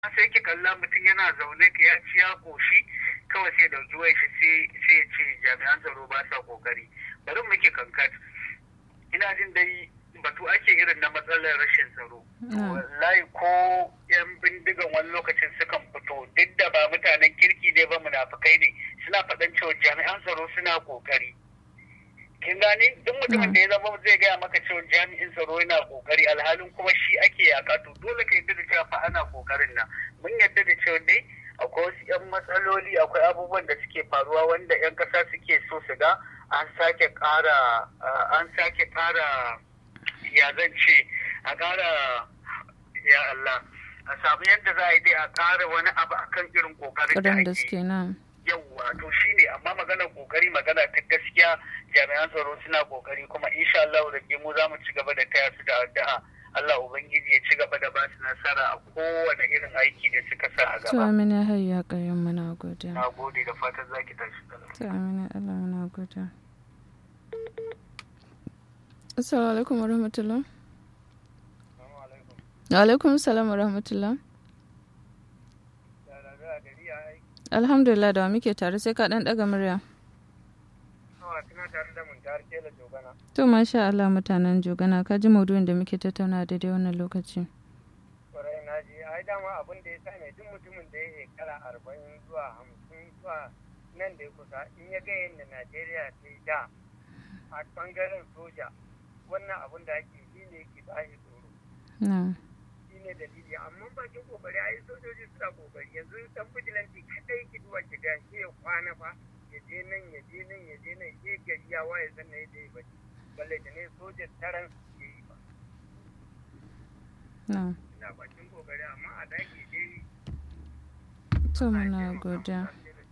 sai ki kalla mutum yana zaune ka ya ci ya koshi kawai sai dauki wai shi sai ya ce jami'an tsaro ba sa kokari bari muke kankat ina jin dai batu ake irin na matsalar rashin tsaro wallahi ko yan bindigan wani lokacin sukan fito duk da ba mutanen kirki ne ba munafukai ne suna faɗan cewa jami'an tsaro suna kokari kin gane duk mutumin da ya zama zai gaya maka cewa jami'in tsaro yana kokari alhalin kuma shi ake yaka to dole ka yadda da cewa fa ana kokarin nan mun yadda da cewa dai akwai wasu yan matsaloli akwai abubuwan da suke faruwa wanda yan kasa suke so su ga an sake ƙara an sake ƙara ya zan ce a ƙara ya Allah a samu yadda za a yi dai a ƙara wani abu akan irin kokarin da ake yawwa to shine amma maganar kokari magana ta gaskiya jami'an tsaro suna kokari kuma insha Allah da mu za mu ci gaba da taya su da addu'a Allah ubangiji ya ci gaba da ba su nasara a kowane irin aiki da suka sa a gaba. To amina hayya kayan muna gode. Na gode da fatan zaki tashi da To amina Allah muna gode. Assalamu alaikum wa rahmatullah. Wa alaikum salam wa rahmatullah. Alhamdulillah da wa muke tare sai ka dan daga murya. To masha Allah mutanen Jogana ka ji maudu'in da muke tattauna daidai wannan lokaci. Kwarai na ji ai dama abin da ya sa ne duk mutumin da ya shekara arba'in zuwa hamsin zuwa nan da ya kusa in ya ga yadda Najeriya ta yi da a bangaren soja wannan abin da ake shi ne ke ba shi tsoro. Shi ne dalili amma bakin kokari ai sojoji suna kokari yanzu dan bijilanti kadai ki duwa ki ga shi ya kwana fa ya je nan ya je nan ya je nan ke gari ya waye sannan ya je bacci balle da ne sojan taran ke yi ba. Ina bakin kokari amma a daki dai. To muna godiya.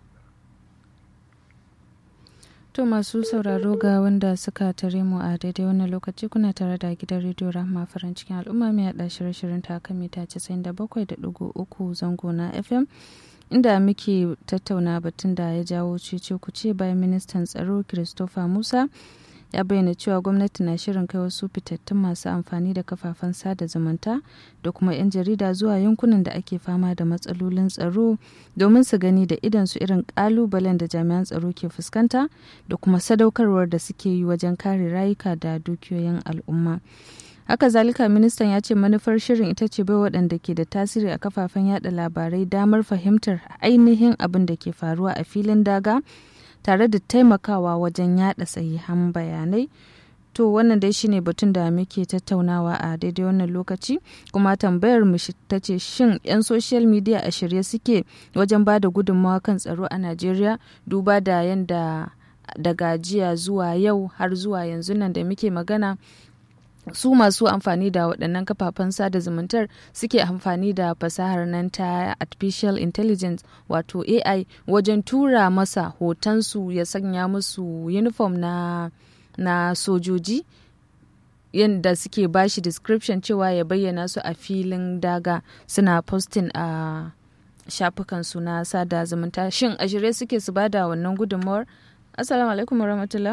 To masu sauraro ga wanda suka tare mu a daidai wannan lokaci kuna tare da gidan rediyo Rahma farin cikin al'umma mai haɗa shirye-shiryen ta kan mita 97.3 zango na FM. inda muke tattauna batun da ya jawo cece kuce bayan ministan tsaro christopher musa ya bayyana cewa gwamnati na shirin kai wasu fitattun masu amfani da kafafen sada zumunta da kuma 'yan jarida zuwa yankunan da ake fama da matsalolin tsaro domin su gani da idan su irin kalubalen da jami'an tsaro ke fuskanta da kuma sadaukarwar da suke yi wajen kare rayuka da dukiyoyin al'umma haka zalika ministan ya ce manufar shirin ita ce bai waɗanda ke da tasiri a kafafen yada labarai damar fahimtar ainihin abin da ke faruwa a filin daga tare da taimakawa wajen yada sahihan bayanai to wannan dai shine batun da muke tattaunawa a daidai wannan lokaci kuma tambayar mu ta ce shin 'yan social media a shirye suke wajen ba da gudunmawa kan tsaro a najeriya duba da yadda daga jiya zuwa yau har zuwa yanzu nan da muke magana su masu amfani da waɗannan kafafen sada zumuntar suke amfani da fasahar nan ta artificial intelligence wato ai wajen tura masa hotonsu ya sanya musu uniform na, na sojoji yadda suke bashi description cewa ya bayyana su a filin daga suna posting a shafukansu na sada zumunta shin a shirye suke su bada wannan gudunmawar assalamu alaikum warahmatullah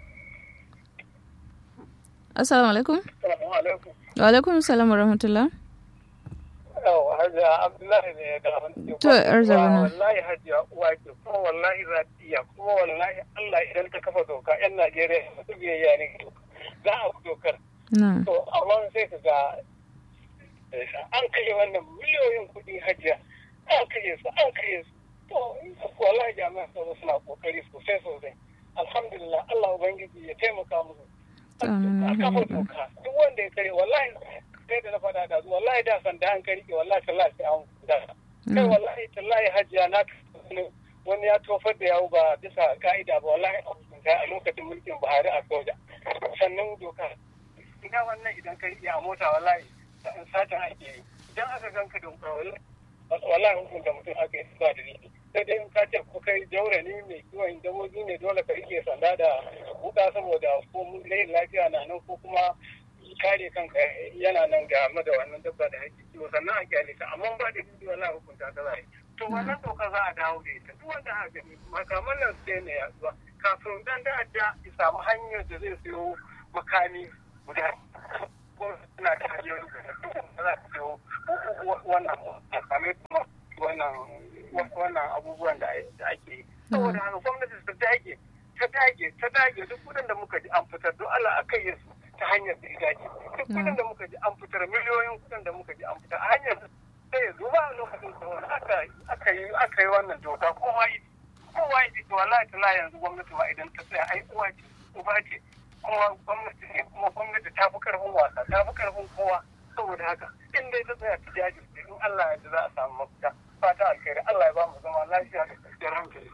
Assalamu alaikum. Wa alaikum salam wa rahmatullah. Yau, Hajiya Abdullahi ne ya da To, yar zabana. Wallahi Hajiya uwa ke kuma wallahi ratiya kuma wallahi Allah idan ta kafa doka yan Najeriya su biyayya ne za a ku dokar. Na. To, amma sai ka ga an kashe wannan miliyoyin kuɗi Hajiya. An kashe su, an kashe su. To, wallahi jami'an tsaro suna kokari sosai sosai. Alhamdulillah Allah Ubangiji ya taimaka musu. a kafa doka duk wanda ya kare wallahi sai da na faɗa da su wallahi da san da an kari wallahi tallahi sai an da kai wallahi tallahi hajiya na wani ya tofar da yawo ba bisa ka'ida ba wallahi a lokacin mulkin Buhari a soja sannan doka ina wannan idan ka a mota wallahi satan ake yi idan aka ganka da wallahi hukunta mutum aka yi ba da ni sai dai in ka ce ko kai jaurani mai kiwon dabobi ne dole ka rike sanda da wuka saboda ko layin lafiya na nan ko kuma kare kanka yana nan game da wannan dabba da ake kiwo sannan a kyale ka amma ba da bidiyo la hukunta ta zai to wannan doka za a dawo da ita duk wanda aka gani makaman nan sai ne yaduwa kafin dan da ya samu hanyar da zai siyo makami guda suna ta hanyar da duk za su biyo wannan amfani wannan wannan abubuwan da ake yi saboda haka gwamnati ta dage ta dage ta dage duk kudin da muka ji an fitar don Allah a kai su ta hanyar da ya dace duk kudin da muka ji an fitar miliyoyin kudin da muka ji an fitar a hanyar sai ya zuba a lokacin da aka yi aka yi wannan doka kowa yi kowa yi to wallahi ta yanzu gwamnati ma idan ta tsaya ai uwa ce uba ce kuma gwamnati ne kuma gwamnati ta fi karfin wasa ta fi karfin kowa saboda haka in dai ta tsaya ta jajirce in Allah ya ji za a samu mafita fata alkhairi Allah ya ba mu zama lafiya da kwanciyar hankali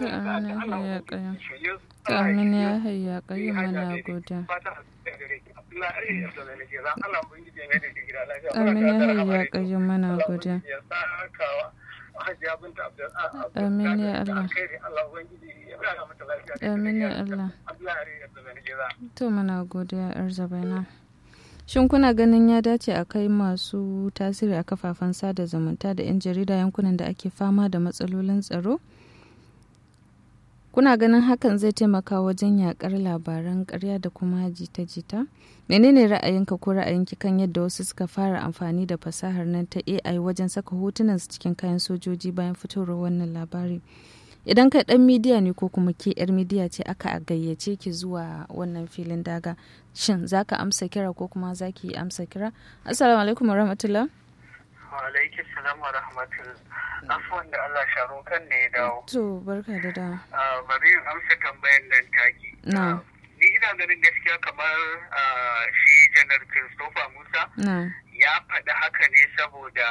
Amin ya hayya kayyum mana godiya. Amin ya hayya kayyum mana godiya. Amin ya Allah. Amin ya Allah. To mana godiya yar zabaina. Shin kuna ganin ya dace a kai masu tasiri a kafafen sada zumunta da 'yan jarida yankunan da ake fama da matsalolin tsaro? Kuna ganin hakan zai taimaka wajen yakar labaran karya da kuma jita-jita? Menene ra'ayinka ko ra'ayinki kan yadda wasu suka fara amfani da fasahar nan ta AI wajen saka hotunan su cikin kayan sojoji bayan fitowar wannan labari? Idan kai dan midiya ne ko kuma ke yar midiya ce aka gayyace ki zuwa wannan filin daga, shin za ka amsa kira ko kuma za ki amsa kira? Assalamu alaikum wa rahmatullah. Wa alaikum salam wa rahmatullah. afuwan da Allah sharo kan ne ya dawo. To barka da dawo. Bari in amsa tambayan nan taki. Na. Ni ina ganin gaskiya kamar shi janar Christopher Musa ya faɗi haka ne saboda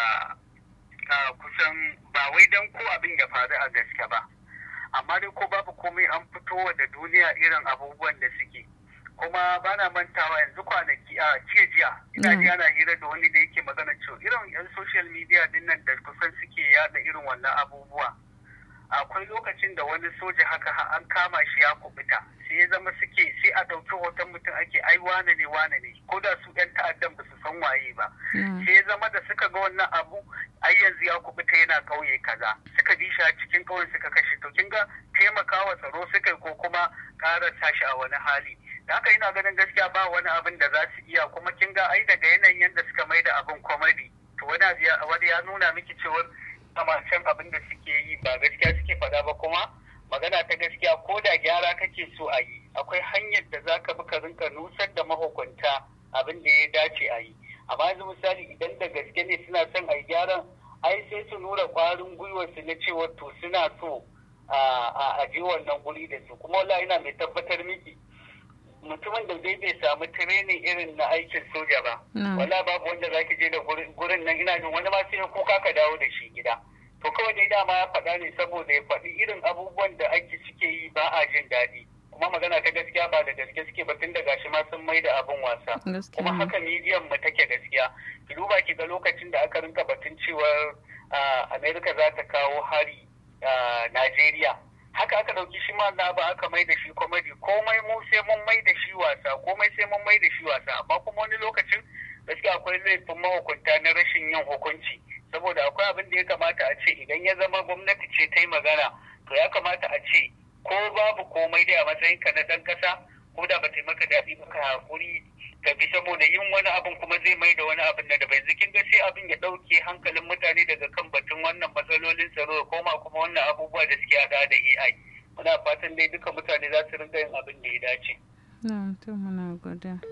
kusan ba wai don ko abin ya faru a gaske ba. Amma dai ko babu komai an fito da duniya irin abubuwan da suke. kuma ba na mantawa yanzu kwanaki a jiya jiya ina ji ana hira da wani da yake magana cewa irin yan social media din nan da kusan suke yada irin wannan abubuwa akwai lokacin da wani soja haka an kama shi ya kubuta sai ya zama suke sai a ɗauki hoton mutum ake ai wane ne wane ne ko da su yan ta'addan ba su san waye ba sai ya zama da suka ga wannan abu ai yanzu ya kubuta yana ƙauye kaza suka bi shi a cikin ƙauye suka kashe to kin ga taimakawa tsaro suka ko kuma ƙara tashi a wani hali da haka ina ganin gaskiya ba wani abin da za su iya kuma kin ga ai daga yanayin yadda suka mai da abin komedi to wani ya nuna miki cewar can abin da suke yi ba gaskiya suke faɗa ba kuma magana ta gaskiya ko da gyara kake so a yi akwai hanyar da za ka bi ka rinka nusar da mahukunta abin da ya dace a yi amma yanzu misali idan da gaske ne suna son a yi gyaran ai sai su nuna ƙwarin gwiwarsu na cewa to suna so a je wannan guri da su kuma wallahi ina mai tabbatar miki mutumin da dai bai samu tirenin irin na aikin soja ba wala babu wanda za ki je da gurin nan ina jin wani ma sai kuka ka dawo da shi gida to kawai dai dama ya faɗa ne saboda ya faɗi irin abubuwan da ake suke yi ba a jin daɗi kuma magana ta gaskiya ba da gaske suke ba tun da gashi ma sun mai da abin wasa kuma haka midiyan mu take gaskiya ki duba ki ga lokacin da aka rinka batun cewar america za ta kawo hari Najeriya haka aka ɗauki shi ma na ba aka mai da shi komedi komai mu sai mun mai da shi wasa komai sai mun mai da shi wasa amma kuma wani lokacin gaskiya akwai laifin mahukunta na rashin yin hukunci saboda akwai abin da ya kamata a ce idan ya zama gwamnati ce ta yi magana to ya kamata a ce ko babu komai dai a matsayin ka na ɗan ƙasa ko da ba ta maka daɗi ba ka haƙuri ka bi saboda yin wani abin kuma zai mai da wani abin da bai zikin ga sai abin ya ɗauke hankalin mutane daga kan batun wannan matsalolin tsaro da koma kuma wannan abubuwa da suke haɗa da AI. Muna fatan dai duka mutane za su rinka yin abin da ya dace. Na, to muna goda.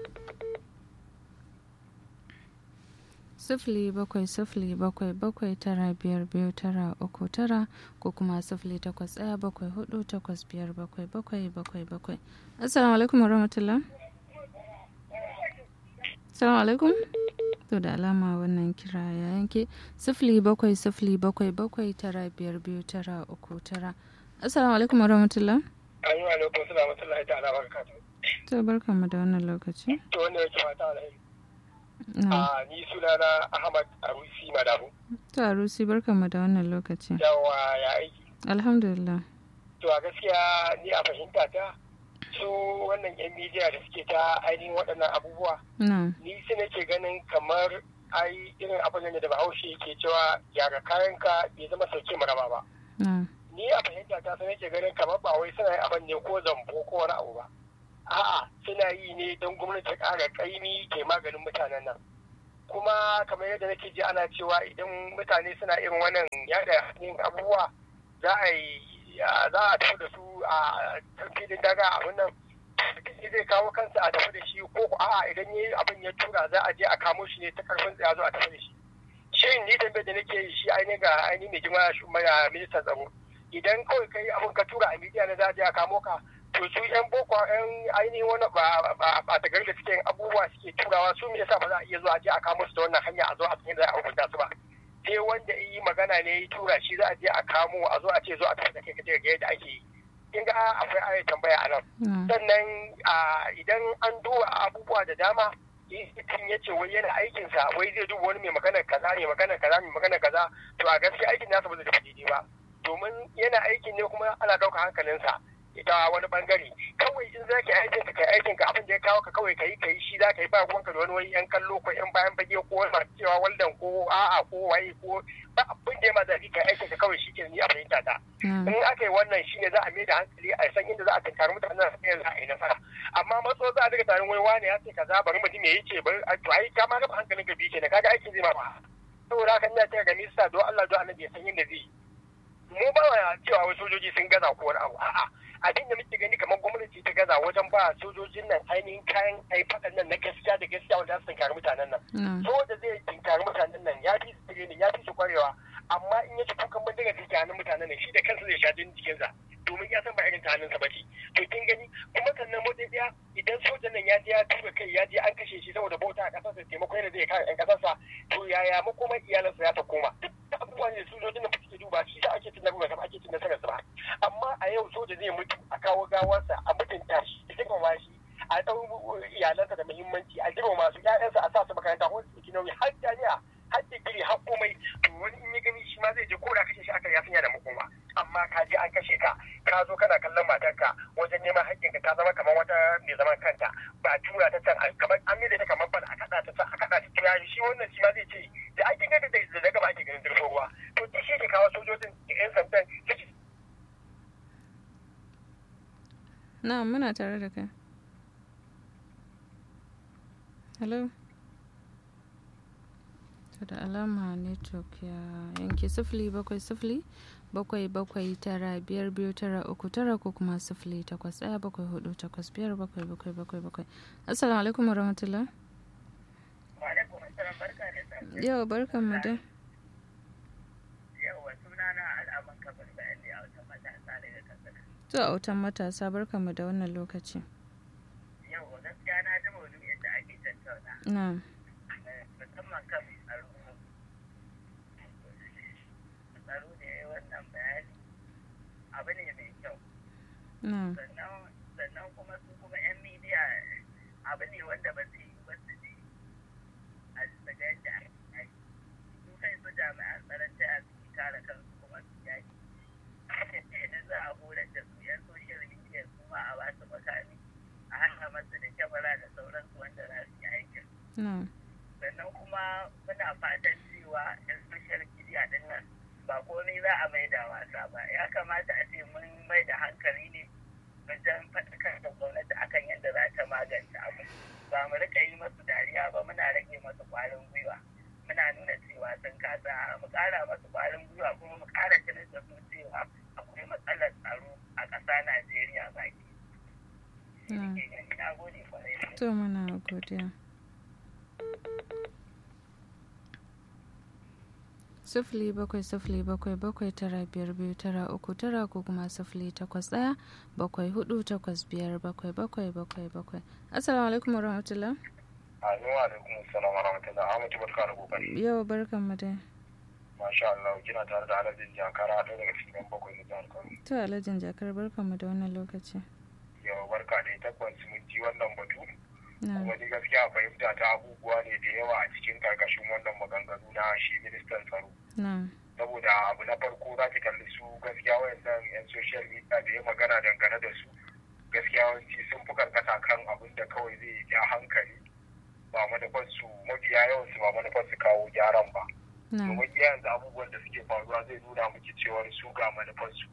sifili bakwai sifili bakwai bakwai tara biyar biyu tara uku tara ko kuma sifili takwas ɗaya bakwai hudu takwas biyar bakwai bakwai bakwai bakwai assalamu alaikum warahmatullah assalamu alaikum to da alama wannan kira ya yanke sifili bakwai sifili bakwai bakwai tara biyar biyu tara uku tara assalamu alaikum warahmatullah ayi wa alaikum salam wa ta'ala barakatuh to barkanmu da wannan lokaci to wanda yake fata alheri a ni sunana Ahmad Arusi Madabu. To Arusi barkanmu da wannan lokaci. Yawa ya aiki. Alhamdulillah. To a gaskiya ni a fahimta ta su wannan yan midiya da suke ta ainihin waɗannan abubuwa. Ni su nake ganin kamar ai irin abin da bahaushe ke cewa gyara kayanka bai zama sauke maraba ba. Ni a fahimta ta su nake ganin kamar ba wai suna yin abin ne ko zambo ko wani abu ba. a'a suna yi ne don gwamnati ta ƙara ƙaimi ke maganin mutanen nan kuma kamar yadda nake ji ana cewa idan mutane suna irin wannan yada yin abubuwa za a yi za a tafi da su a filin daga abin nan zai kawo kansa a tafi da shi ko a'a idan yi abin ya tura za a je a kamo shi ne ta karfin tsaya zo a tafi da shi shin ni tambayar da nake yi shi ainihin ga ainihin mai jima ministan tsaro idan kawai kai abin ka tura a midiya na za a je a kamo ka to su yan boko yan ainihin wani ba ba ta gari da suke yin abubuwa suke turawa su me yasa ba za a iya zuwa a je a kamo su da wannan hanya a zo a san da za a hukunta su ba sai wanda yi magana ne ya tura shi za a je a kamo a zo a ce zo a tafi da kai kaje ga yadda ake yi kin ga akwai ayat tambaya a nan sannan idan an duba abubuwa da dama mutum ya ce wai yana aikinsa wai zai duba wani mai magana kaza ne magana kaza mai magana kaza to a gaskiya aikin nasa ba zai tafi daidai ba domin yana aikin ne kuma ana ɗaukar hankalinsa ita wani bangare kawai in za ka yi aikin ka kai aikin ka abin da ya kawo ka kawai ka yi ka yi shi za ka yi ba ruwanka da wani wani yan kallo ko yan bayan fage ko wani masu cewa waldan ko a'a ko waye ko ba abin da ya ma zafi ka aikin ka kawai shi ke ni a fahimta ta in aka yi wannan shi ne za a mai da hankali a san inda za a tunkari mutanen da za a yi nasara amma matso za a daga tarin wani wani ya ce kaza bari mutum ya yi ce bari to ai ka ma raba hankalin ka biyu kenan kaga aikin zai ma ba saboda haka ina cewa ga minista don Allah don annabi ya san yadda zai yi mu ba cewa wai sojoji sun gaza ko wani abu a'a abin da muke gani kamar gwamnati ta gaza wajen ba sojojin nan ainihin kayan ai faɗan nan na gaskiya da gaskiya wanda za su tinkari mutanen nan soja zai tinkari mutanen nan ya fi su ne ya fi su kwarewa amma in ya ci kukan bindiga da ke hannun mutanen nan shi da kansa zai sha jinin jikinsa domin ya san ba irin ta hannunsa ba ce to kin gani kuma sannan motsi ɗaya idan sojan nan ya je ya tura kai ya je an kashe shi saboda bauta a ƙasarsa taimako yana zai kare 'yan ƙasarsa to yaya makomar iyalansa ya ta koma duk abubuwan da sojojin nan suke duba shi da ake cin nasarar ake cin nasarar ba amma a yau soja zai mutu a kawo gawarsa a mutunta shi a girmama shi a ɗau iyalansa da muhimmanci a girmama su ƴaƴansa a sa su makaranta ko su ɗauki nauyi har jami'a har digiri har komai to wani in ya gani shi ma zai je ko da kashe shi aka ya sanya da makoma amma ka je an kashe ka ka zo kana kallon matarka wajen neman haƙƙinka ta zama kamar wata mai zaman kanta ba tura ta can kamar an da ta kamar bana a kaɗa ta a kaɗa ta tura shi wannan shi ma zai ce da ake gani da daga ba ake ganin dirfin ruwa to duk shi ke kawo sojojin yan sandan na muna tare da kai hello to da alama network ya yanke sifili bakwai sifili bakwai bakwai tara biyar biyu tara uku tara ko kuma sifili takwas ɗaya bakwai hudu takwas biyar bakwai bakwai bakwai bakwai assalamu alaikum warahmatullah yau barkan mu da yawa sunana al'aman kafin bayani a wata matasa daga kasar to a wutan matasa barkan mu da wannan lokaci yau gaskiya na ji maudu'in da ake tattauna na musamman kan tsaro tsaro ne wannan bayani abu ne mai kyau na sannan kuma su kuma yan midiya abu ne wanda ba su yi ba su ne a daga yadda ake su kai su jami'an tsaron ta su kare kansu kuma su yaki idan za a horar da su yan social media su ma a basu makami a hana masu da kyamara da sauransu wanda za su yi aikin na sannan kuma muna fatan cewa yan social media din nan ba komai za a mai da wasa ba ya kamata a ce mun mai da hankali ne wajen faɗakar da gwamnati akan yadda za ta magance abu ba mu rika yi masu dariya ba muna rage masu ƙwarin gwiwa muna nuna cewa sun kasa mu ƙara masu ƙwarin gwiwa kuma mu ƙara tunar da su cewa akwai matsalar tsaro a ƙasa Najeriya baki. Na gode kwarai. to muna godiya sifili bakwai sifili bakwai bakwai tara biyar biyu tara uku tara ko kuma sifili takwas ɗaya bakwai hudu takwas biyar bakwai bakwai bakwai bakwai assalamu alaikum wa rahmatullah Amin wa alaikum assalam wa rahmatullah Ahmadu barka da kokari yau barkan mu dai masha Allah kina tare da Alhaji Jakara ɗaya daga cikin bakwai na jihar Kano to alhajin jakar barkan mu da wannan lokaci yau barka da tabbas mun ji wannan batu na kuma ni gaskiya fahimta ta abubuwa ne da yawa a cikin karkashin wannan maganganu na shi ministan tsaro na saboda abu na farko za ki kalli su gaskiya wayannan yan social media da ya magana dangane da su gaskiya yawanci sun fi karkata kan abin da kawai zai ja hankali ba manufar su mafiya yawan su ba manufar su kawo gyaran ba na domin yanzu abubuwan da suke faruwa zai nuna miki cewar su ga manufar su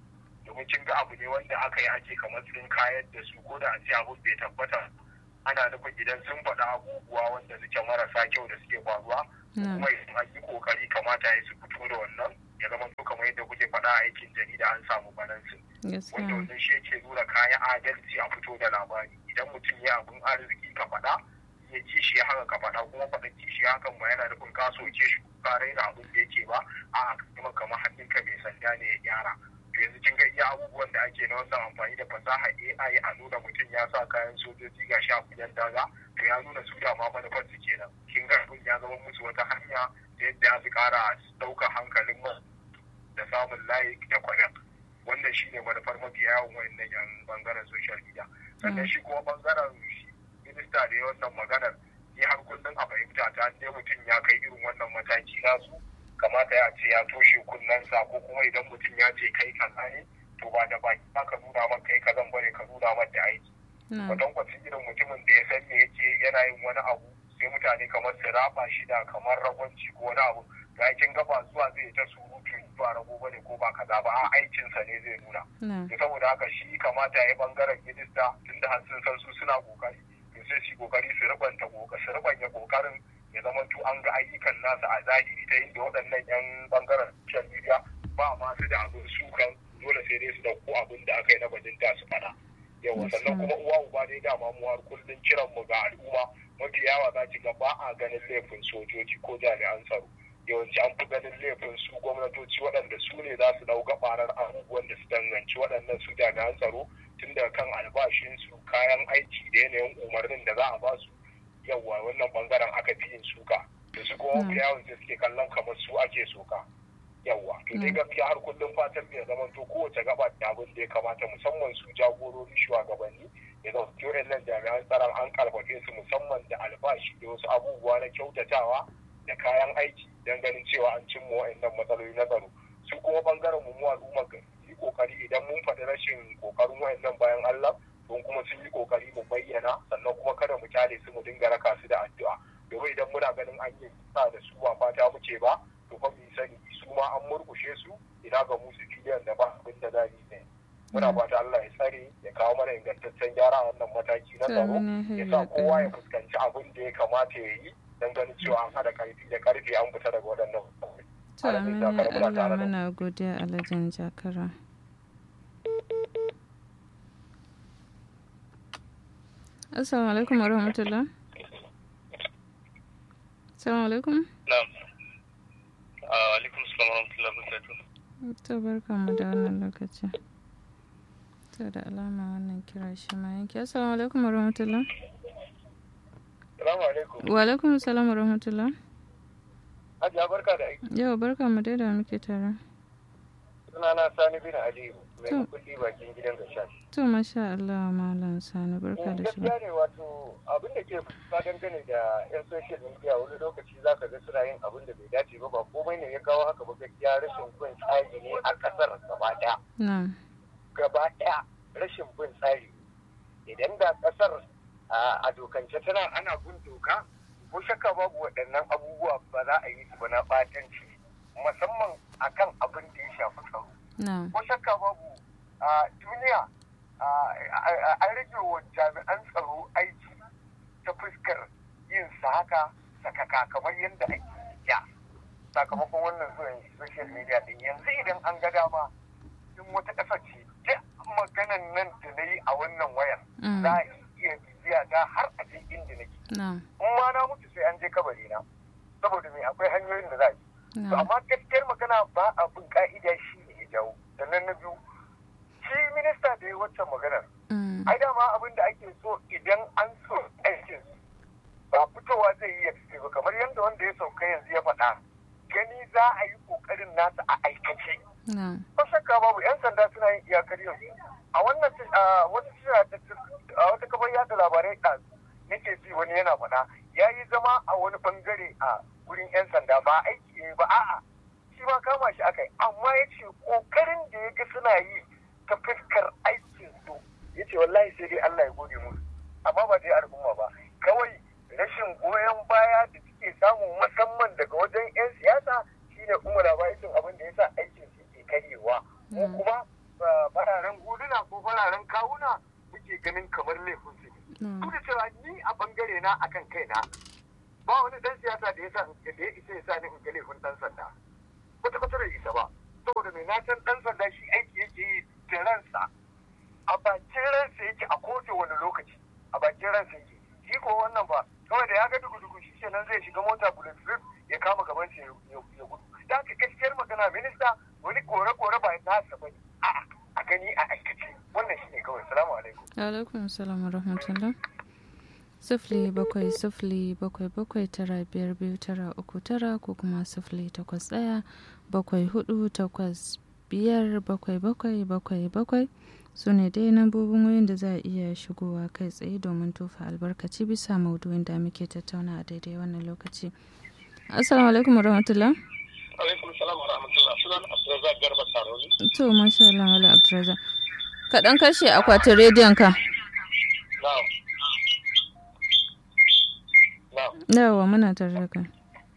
domin kin ga abu ne wanda aka yi ake kamar sun kayar da su ko da a ce abun bai tabbata ana nufin idan sun faɗa abubuwa wanda suke marasa kyau da suke faruwa kuma idan an yi kokari kamata ya su fito da wannan ya zama to kamar yadda kuke faɗa a aikin jarida an samu balansin wanda wannan shi yake nuna kayan adalci a fito da labari idan mutum ya abin arziki ka faɗa ya ci shi haka ka faɗa kuma faɗa ci shi hakan ba yana nufin ka soke shi ka raina abin da yake ba a kuma kamar hannunka mai sanda ne ya gyara to yanzu kin ga iya abubuwan da ake na wannan amfani da fasaha AI a nuna mutum ya sa kayan sojoji ga sha kuyan daga to ya nuna su da ma manufar su kenan kin ga abin ya zama musu wata hanya da yadda ya fi ƙara ɗaukar hankalin mu da samun layi da kwanan wannan shi ne manufar mafi yawan wayannan yan bangaren social media sannan shi kuma bangaren minista da ya wannan maganar ni har kullum a fahimta ta ne mutum ya kai irin wannan mataki nasu kamata ya ce ya toshe kunnensa ko kuma idan mutum ya ce kai kaza ne to ba da baki ba ka nuna man kai kazan bane ka nuna man da aiki kwatankwacin irin mutumin da ya san me yake yana yin wani abu sai mutane kamar su raba shi da kamar ragwanci ko wani abu ga aikin gaba zuwa zai ta surutu ba rago bane ko ba kaza ba a aikinsa ne zai nuna to saboda haka shi kamata ya yi bangaren minista tunda har sun san su suna kokari to sai su kokari su rubanta su rubanya kokarin ya zama to an ga ayyukan nasa a zahiri ta inda waɗannan yan bangaren social media ba ma su da abin sukan dole sai dai su dauko abin da aka yi na bajinta su fada yawa sannan kuma uwa uba dai dama mu har kullun kiran mu ga al'umma mafi yawa za ki ga ba a ganin laifin sojoji ko jami'an tsaro yawanci an fi ganin laifin su gwamnatoci waɗanda su ne za su ɗau gabarar abubuwan da su danganci waɗannan su jami'an tsaro tun daga kan albashinsu kayan aiki da yanayin umarnin da za a ba su yawa wannan bangaren aka fi yin suka da su kuma mafi yawan da suke kallon kamar su ake soka yawa to dai gaskiya har kullum fatan ya zama to kowace gaba da abin da ya kamata musamman su jagorori shugabanni ya zama to nan jami'an tsaron an karfafe su musamman da albashi da wasu abubuwa na kyautatawa da kayan aiki don ganin cewa an cimma wa'annan matsaloli na tsaro su kuma bangaren mu al'umma yi kokari idan mun faɗi rashin kokarin wa'annan bayan Allah don kuma sun yi kokari mu bayyana sannan kuma kada mu kyale su mu dinga raka su da addu'a domin idan muna ganin an yi sa da su ba fata muke ba to fa mu sani su ma an murkushe su ina ga musu filiyan da ba abin da zani ne muna fata Allah ya tsare ya kawo mana ingantaccen gyara a wannan mataki na tsaro ya sa kowa ya fuskanci abin da ya kamata ya yi don ganin cewa an haɗa karfi da karfi an fita daga waɗannan To amina Allah muna godiya alhajin jakara. Assalamu alaikum wa rahmatullah. Assalamu alaikum. Na'am. Alaikum salam wa rahmatullah barakatuh. To barkanmu da wannan lokaci. To da alama wannan kira shi ma yanki. Assalamu alaikum wa rahmatullah. Salamu alaikum. Wa alaikum salam wa rahmatullah. Hajiya barka da aiki. Yau barka mu dai da muke tare. Sunana Sani bin Aliyu mai kulli bakin gidan Gashan. To masha Allah malam Sani barka da shi. Gaskiya ne wato abin da ke fa dangane da yan social media wani lokaci za ka ga suna yin abin da bai dace ba ba komai ne ya kawo haka ba gaskiya rashin bin tsari ne a kasar gaba daya. Na'am. Gaba daya rashin bin tsari. Idan da kasar a dokance tana ana bin doka ko shakka babu waɗannan abubuwa ba za a yi su ba na ɓatanci musamman akan abin da ya shafi tsaro. Ko shakka babu a duniya an rage wa jami'an tsaro aiki ta fuskar yin sa haka sakaka kamar yadda ake ya sakamakon wannan zuwan social media din yanzu idan an ga dama in wata ƙasa ce duk maganan nan da na yi a wannan wayar za a iya bibiya ta har a je inda nake. In ma na mutu sai an je kabari na. Saboda me akwai hanyoyin da za a yi. To amma gaskiyar magana ba a bin ka'ida shi ne ya jawo. Sannan na biyu shi minista da ya waccan maganar. Ai dama abin da ake so idan an so aikin ba fitowa zai yi ya fice ba kamar yadda wanda ya sauka yanzu ya faɗa. Gani za a yi ƙoƙarin nasa a aikace. Ba shakka babu 'yan sanda suna yin iyakar yanzu. A wannan wasu a wata kafar yada labarai ɗazu nake ji wani yana faɗa ya yi zama a wani bangare a wurin 'yan sanda ba aiki ne ba a'a shi ma kama shi aka yi amma ya ce ƙoƙarin da ya ga suna yi ta fuskar aikin su ya ce wallahi sai dai Allah ya gode musu amma ba dai al'umma ba kawai rashin goyon baya da suke samu musamman daga wajen 'yan siyasa shine umar abaisin abin da ya sa aikin su ke karyewa mu kuma ba fararen huluna ko fararen kawuna muke ganin kamar laifin su ne duk da cewa ni a bangare na akan kaina ba wani dan siyasa da ya sa da ya isa ya sa ni in ga laifin dan sanda kwata kwata bai isa ba saboda mai na san dan sanda shi aiki yake yi da ransa a bakin ransa yake a kowace wani lokaci a bakin ransa yake shi ko wannan ba kawai da ya ga dugu dugu shi kenan zai shiga mota bullet proof ya kama gaban shi ya gudu da haka gaskiyar magana minista wani kore kore ba nasa bane a'a a gani a aikace wannan shine kawai salamu alaikum alaikum salam wa rahmatullah sifili bakwai sifili bakwai bakwai tara biyar biyu tara uku tara ko kuma sifili takwas ɗaya bakwai hudu takwas biyar bakwai bakwai bakwai bakwai su ne dai nambobin wayan da za a iya shigowa kai tsaye domin tofa albarkaci bisa maudu'in da muke tattauna a daidai wannan lokaci assalamu alaikum warahmatullah alaikum salam wa rahmatullah sunan abdulrazak garba saroni to masha Allah wala abdulrazak ka dan kashe akwatin rediyon ka na'am na'am yawa muna tare da kai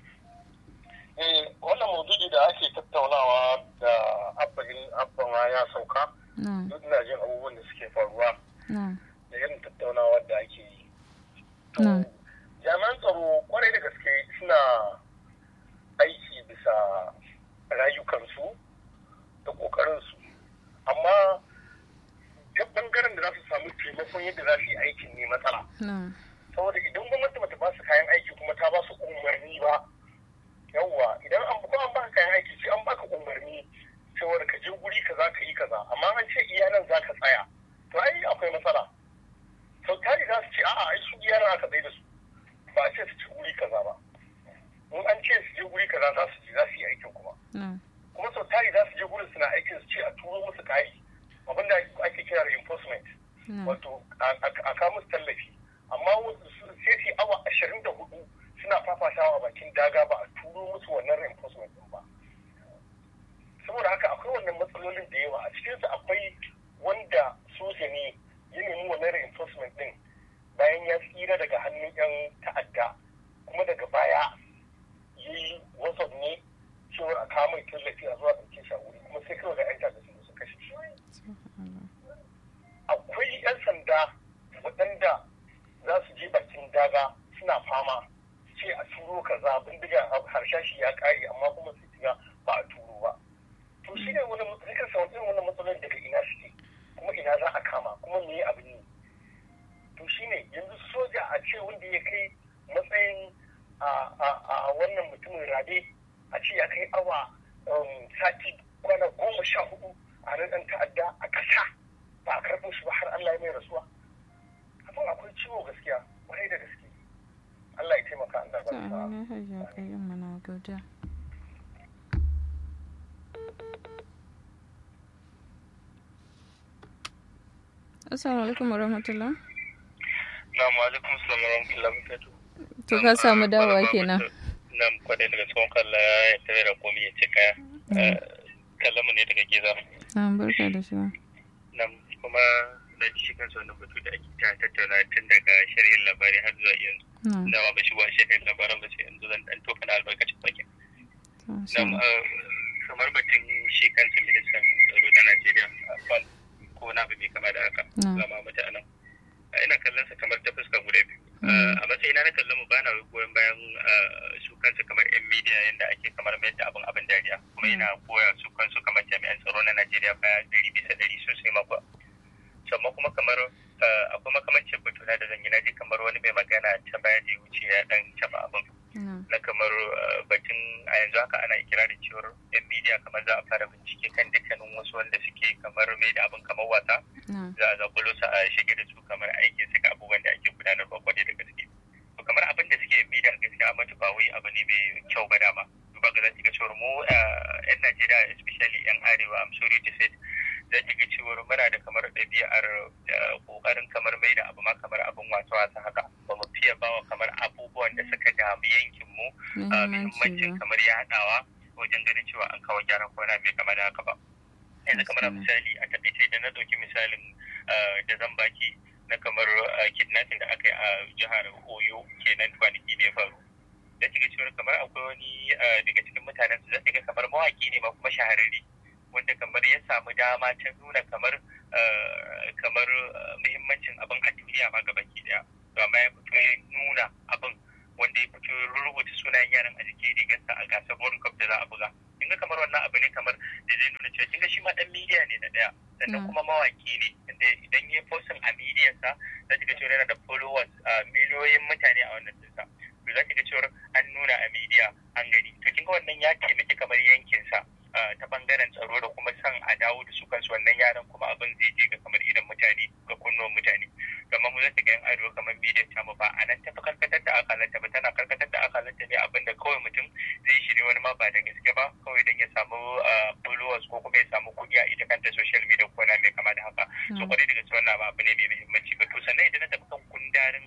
eh wannan maudu'i da ake tattaunawa da abbain abban ya sauka na'am duk na jin abubuwan da suke faruwa na'am da irin tattaunawar da ake yi to Na'am. jami'an tsaro kwarai da gaske suna aiki bisa rayukansu da ƙoƙarinsu amma ta ɓangaren da za su samu taimakon yadda za su yi aikin ne matsala na'am saboda idan gwamnati bata ba su kayan aiki kuma ta ba su umarni ba yawwa idan an ko an baka kayan aiki sai an baka umarni cewar ka je guri kaza ka yi kaza amma an ce iya nan za ka tsaya to ai akwai matsala sau tari za su ce a'a ai su iya nan aka tsaye da su ba a ce su ci guri kaza ba in an ce su je guri kaza za su je za su yi aikin kuma na'am kuma sau tari za su je gurin suna aikin su ce a turo musu kari abinda ake kira reinforcement na'am wato a- a a kawo musu tallafi amma wasu su- sai su yi awa ashirin da hudu suna fafatawa a bakin daga ba a turo musu wannan reinforcement din ba saboda haka akwai wannan matsalolin da yawa a cikinsu akwai wanda soja ne ya nemi wannan reinforcement din bayan ya tsira daga hannun yan ta'adda kuma daga baya ya yi whatsapp ne cewar a kawo mai tallafi a zuwa ɗauke shi a wuri kuma sai kawai ga yan ta'adda su zo su kashe shi akwai 'yan sanda waɗanda za su je bakin daga suna fama ce a turo kaza bindiga harshashi ya ƙare amma kuma su tiga ba a turo ba to shi ne wani zikin sa irin wani matsalolin daga ina suke kuma ina za a kama kuma me abin yi to shi ne yanzu soja a ce wanda ya kai matsayin a- a a wannan mutumin rabe a ce ya kai awa um, sati kwana goma sha hudu a nan ɗan ta'adda a ƙasa ba a karɓo shi ba har Allah ya mai rasuwa abin akwai ciwo gaskiya kwarai da gaske Allah ya taimaka Allah to ba sa amina hajiya kayyum muna godiya assalamu alaikum warahmatullah Na'am alaikum salam wa rahmatullahi wa barakatuh. to ka samu dawowa kenan Na'am kwadai daga tsohon kalla ya tare da komi ya ce kaya. Kallamu ne daga Giza. na'am barka da shi Na'am kuma na ji shi kansa wannan batu da ake ta tattauna tun daga sharhin labari har zuwa yanzu. na'am Dama ba shi wa sharhin labaran ba sai yanzu zan dan tofa na albarkacin bakin. to Na'am so- eh, kamar batun shi kansa ministan tsaro na Najeriya Afan ko na abu mai kama da haka. Na'am. Zama mutanen. Eh, Ina kallon sa kamar ta fuska guda biyu. Mm. Eh, a matsayina na kallon mu bana goyon bayan eh, su kansu kamar yan media yadda ake kamar mai da abin abin dariya kuma Mm. yana koya su kansu kamar jami'an tsaro na Najeriya baya dari bisa dari sosai makwa sannan kuma kamar eh, akwai makamancin batuna da zan yi na ji kamar wani mai magana ta baya da ya wuce ya dan taba abin na'am na kamar eh, batun a yanzu haka ana ikirarin cewar yan media kamar za a fara bincike kan dukkanin wasu wanda suke kamar mai da abin kamar wasa na'am za a zakulo su a shige da su kamar aikin su ga abubuwan da ake gudanarwa kwarai da gaske to kamar abin da suke bi da gaskiya amma ba wai abu ne mai kyau ba dama duba ga zaki ga cewar mu eh, yan Najeriya especially yan arewa I'm sorry to say za ki ga cewar muna da kamar ɗabi'ar eh, kokarin kamar mai da abu ma kamar abin wasa wasa haka ba mu fiye bawa kamar abubuwan da suka damu yankin mu a muhimmanci muhimmancin ba kamar yaɗawa wajen ganin cewa an kawo gyaran kwana mai kama da haka ba yanzu kamar a Gaskiya. misali a takaice da na ɗauki misalin eh, da zan baki na kamar eh, kidnapping da aka yi a jihar oyo kenan kwanaki da ya faru da shiga cewa kamar akwai wani eh, daga cikin mutanen su zai ga kamar mawaki ne ma kuma shahararre wanda kamar ya samu dama ta nuna kamar kamar muhimmancin abin a duniya ma gabaki daya to amma ya fito ya nuna abin wanda ya fito rubuta sunayen yaran a jikin rigarsa a gasar World Cup da za a buga kinga kamar wannan abu ne kamar da zai nuna cewa kinga shi ma dan media ne na daya sannan kuma mawaki ne inda idan ya postin a media sa za ki ga cewa yana da followers miliyoyin mutane a wannan dinsa to za ki ga cewa an nuna a media an gani to kinga wannan ya taimaki kamar yankin sa ta bangaren tsaro da kuma san a dawo da su kansu wannan yaran kuma abin zai je ga kamar idan mutane ga kunnuwan mutane kamar mu zata ga yan arewa kamar bidiyon ta mu ba a nan tafi karkatar da akalanta ba tana karkatar da akalanta ne abin da kawai mutum zai yi shi ne wani ma ba da gaske ba kawai don ya samu followers ko kuma ya samu kuɗi a ita kanta social media ko na mai kama da haka so kwarai da gaske wannan abu ne mai muhimmanci ba to sannan idan na tafi kan kundarin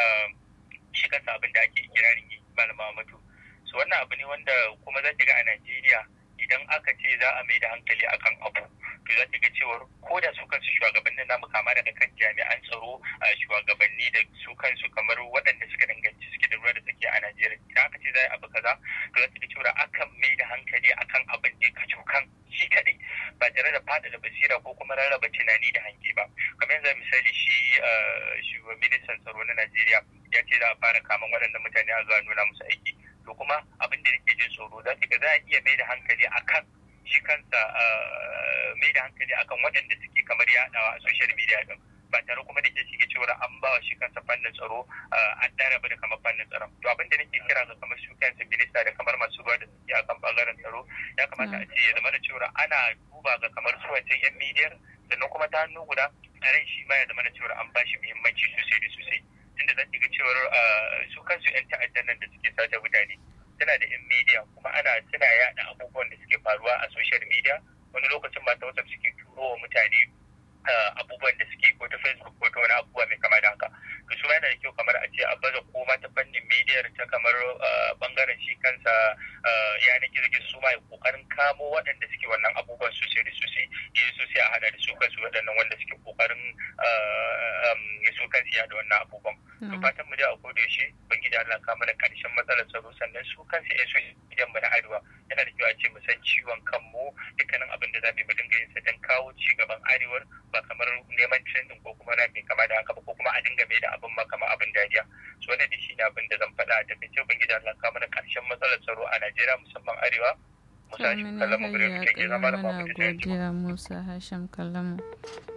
shi kansa abin da ake kirarin yi malama mutu so wannan abu ne wanda kuma za ta ga a Najeriya idan aka ce za a mai da hankali akan abu to za ta ga cewar ko da su kansu shugabannin namu kama daga kan jami'an tsaro a shugabanni da su kansu kamar waɗanda suka danganci suke da ruwa da tsaki a Najeriya idan aka ce za a abu kaza to za ta ga cewar akan mai da hankali akan abin ne kacokan shi kaɗai ba tare da fada da basira ko kuma rarraba tunani da hange ba kamar yanzu misali shi shugaban ministan tsaro na Najeriya ya ce za a fara kaman waɗannan mutane a zuwa nuna musu aiki to kuma abin da nake jin tsoro za ga za a iya mai da hankali akan shi kansa mai da hankali akan waɗanda suke kamar yaɗawa a social media din ba tare kuma da ke shige cewa an ba wa shi kansa fannin tsaro an ɗara da kamar fannin tsaron to abin da nake kira ga kamar su kansa minista da kamar masu ruwa da suke akan bangaren tsaro ya kamata a ce ya zama da cewa ana duba ga kamar su wancan yan midiyar sannan kuma ta hannu guda ran shi ma ya zama da cewa an ba shi muhimmanci sosai da sosai tunda za ki ga cewar su kansu 'yan ta'addan nan da suke sace mutane suna da 'yan media kuma ana suna yada abubuwan da suke faruwa a social media wani lokacin ba ta whatsapp suke turo wa mutane abubuwan da suke ko ta facebook ko ta wani abubuwa mai kama da haka to su yana da kyau kamar a ce a baza koma ta fannin media ta kamar bangaren shi kansa yanar gizo su ma kokarin kamo waɗanda suke wannan abubuwan sosai da sosai yi sosai a hada da su kansu waɗannan wanda suke kokarin su kansu yada wannan abubuwan to fatan mu da a koda yaushe bangiji Allah ka mana karshen matsalar tsaro sannan su kansu yan so idan mu na arewa yana da kyau a ce mu san ciwon kanmu dukkanin abin da za mu yi mu dinga yin sa don kawo ci gaban arewar ba kamar neman trending ko kuma na mai kama da haka ba ko kuma a dinga mai da abin ma kamar abin dariya so wannan shi ne abin da zan faɗa a takaice bangiji Allah ka mana karshen matsalar tsaro a Najeriya musamman arewa Musa shi kallon mu gure mu ke zama da babu da godiya Musa Hashim kallon mu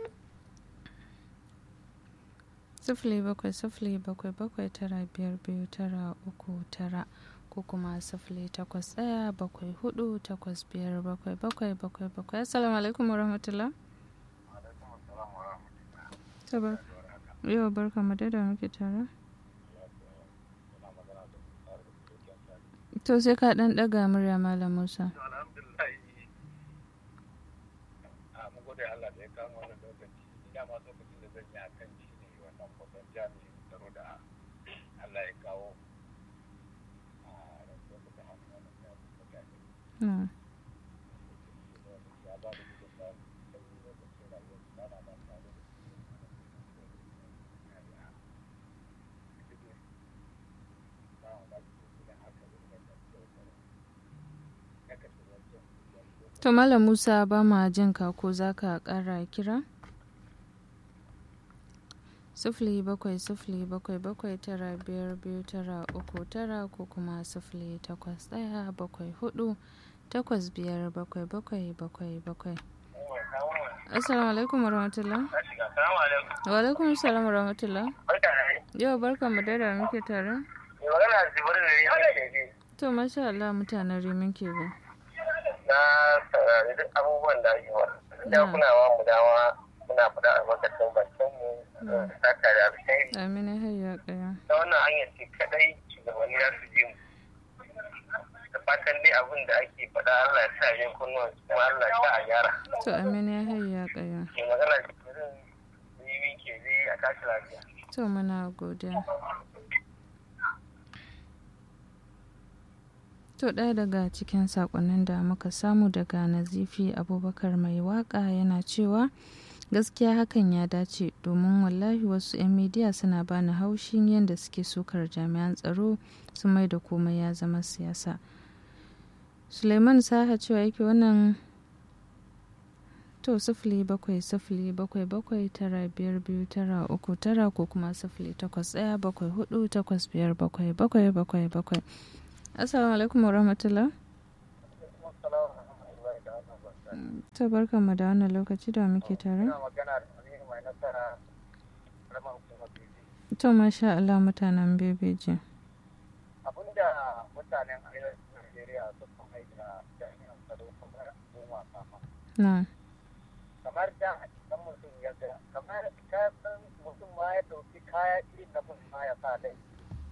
sifili bakwai sifili bakwai bakwai tara biyar biyu tara uku tara ko kuma sifili takwas ɗaya bakwai hudu takwas biyar bakwai bakwai bakwai bakwai assalamu alaikum wa rahmatullah yau barka mu da muke tare to sai ka ɗan ɗaga murya malam musa Mm. To Malam Musa ba ma jin ka ko za ka ƙara kira? sifili bakwai sifili bakwai bakwai tara biyar biyu tara uku tara ko kuma sifili takwas ɗaya bakwai hudu takwas biyar bakwai bakwai bakwai bakwai assalamu alaikum warahmatullah wa alaikum assalam warahmatullah yau barka mu da muke tare to masha Allah mutanen rimin ke bi na saurari duk abubuwan da ake wa da kuna wa mu dama muna faɗa albarkacin bakin mu saka da alkhairi amina hayya kaya ta wannan hanyar ce kadai shugabanni za su ji mu da fatan dai abin da ake faɗa Allah ya sa yin kunnuwan kuma Allah ya sa a gyara to amina hayya kaya ke magana da kirin yi ke zai a tashi lafiya to muna godiya To ɗaya daga cikin saƙonnin da muka samu daga Nazifi Abubakar mai waƙa yana cewa gaskiya hakan ya dace domin wallahi wasu 'yan midiya suna bani haushin yadda suke sukar jami'an tsaro su mai da komai ya zama siyasa. Suleiman Saha cewa yake wannan to sifili bakwai sifili bakwai bakwai tara biyar biyu tara uku tara ko kuma sifili takwas ɗaya bakwai hudu takwas biyar bakwai bakwai bakwai bakwai assalamu alaikum warahmatullah to barka mu da wannan lokaci da muke tare to masha Allah mutanen bebeji abinda mutanen arewacin Najeriya suka mai da jami'an tsaro kamar abin wasa ma na kamar da idan mutum ya ga kamar ka san mutum ma ya dauki kaya irin na mutum ma ya sa lai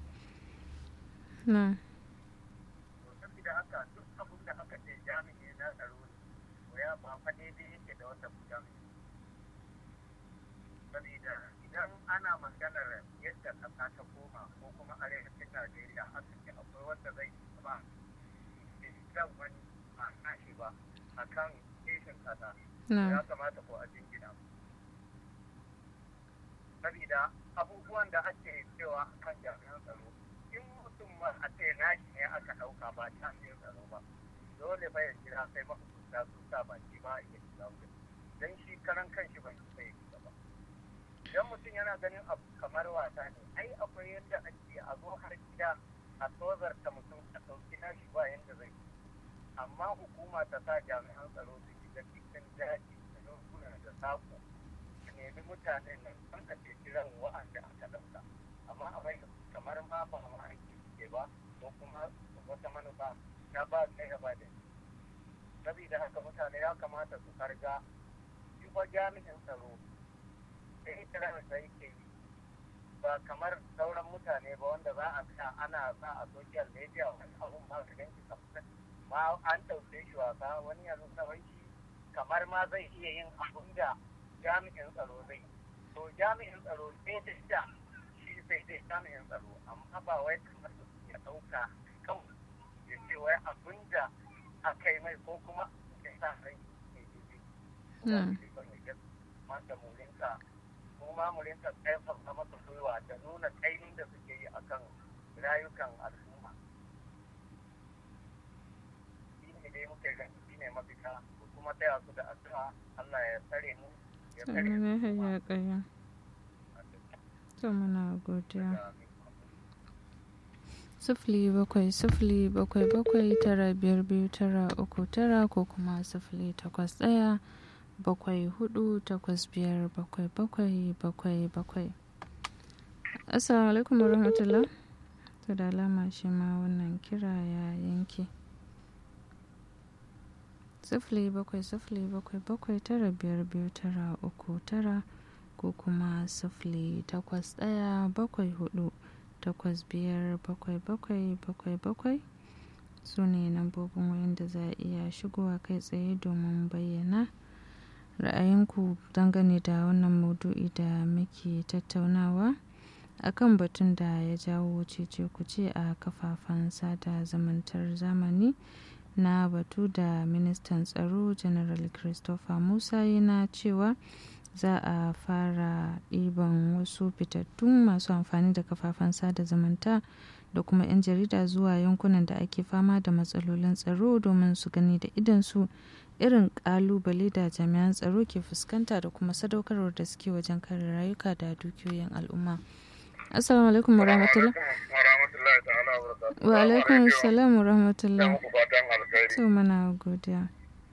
na to saboda haka duk abin da aka ce jami'i na tsaro ne to ya ba fa daidai yake da wanda ku jami'i saboda idan ana maganar yadda ƙasa ta koma ko kuma arewacin Najeriya haka ce akwai wanda zai ba kan wani a nashi ba a kan keshin ƙasa ya na kamata ko a jingina saboda abubuwan da ake cewa a kan jami'an tsaro in mutum ma a ce nashi ne aka ɗauka ba jami'an tsaro ba dole fa ya jira sai mahukunta sun sa baki ba a iya shiga wurin don shi karan kanshi ban sai ya shiga ba idan mutum yana ganin abu kamar wasa ne ai akwai yadda ake a zo har gida a tozarta mutum a ɗauki nashi ba yadda zai yi amma hukuma ta sa jami'an tsaro su shiga cikin daji da yankuna da sako su nemi mutanen nan an a ceci ran wa'anda aka ɗauka amma a bai kamar ma ba ma aiki suke ba ko kuma wata manufa ta ba kai ba da sabida haka mutane ya kamata su farga shi fa jami'in tsaro da itirar da yake yi ba kamar sauran mutane ba wanda za a sa ana sa a social media wani abun ma ka ganki kamar ma an ɗauke shi wasa wani ya nuna wai shi kamar ma zai iya yin abun da jami'in tsaro zai to jami'in tsaro sai da da shi sai dai jami'in tsaro amma ba wai kamar da ya ɗauka kawai ya ce wai abun da aka yi mai ko kuma ya sa rai ne Mm. daidai mata mu rinka mu ma mu rinka ƙarfafa masa gwiwa da nuna ƙainin da suke yi akan rayukan al'umma shi ne dai muke gani shi ne mafita ko kuma taya su da addu'a Allah ya tsare mu ya tsare Amin mu ya kuma hayya ƙaya to muna godiya da sifili bakwai sifili bakwai bakwai tara biyar biyu tara uku tara ko kuma sifili takwas ɗaya bakwai hudu takwas biyar bakwai bakwai bakwai bakwai assalamu alaikum warahmatullah to da alama shi ma wannan kira ya yanke sifili bakwai sifili bakwai bakwai tara biyar biyu tara uku tara ko kuma sifili takwas ɗaya bakwai hudu takwas biyar bakwai bakwai bakwai bakwai su ne lambobin wayan da za a iya shigowa kai tsaye domin bayyana ra'ayinku dangane da wannan maudu'i da muke tattaunawa akan batun da ya jawo cece kuce a kafafen sada zamantar zamani na batu da ministan tsaro general christopher musa yana cewa za a fara ɗiban wasu fitattun masu amfani da kafafen sada zumunta da kuma 'yan jarida zuwa yankunan da ake fama da matsalolin tsaro domin su gani da idansu irin kalubale da jami'an tsaro ke fuskanta da kuma sadaukarwar da suke wajen kare rayuka da dukiyoyin al'umma assalamu alaikum wa rahmatullah warahmatullahi ta'ala wa barakatuhu. wa alaikum salam wa rahmatullah Ina muku fatan alkhairi. to mana godiya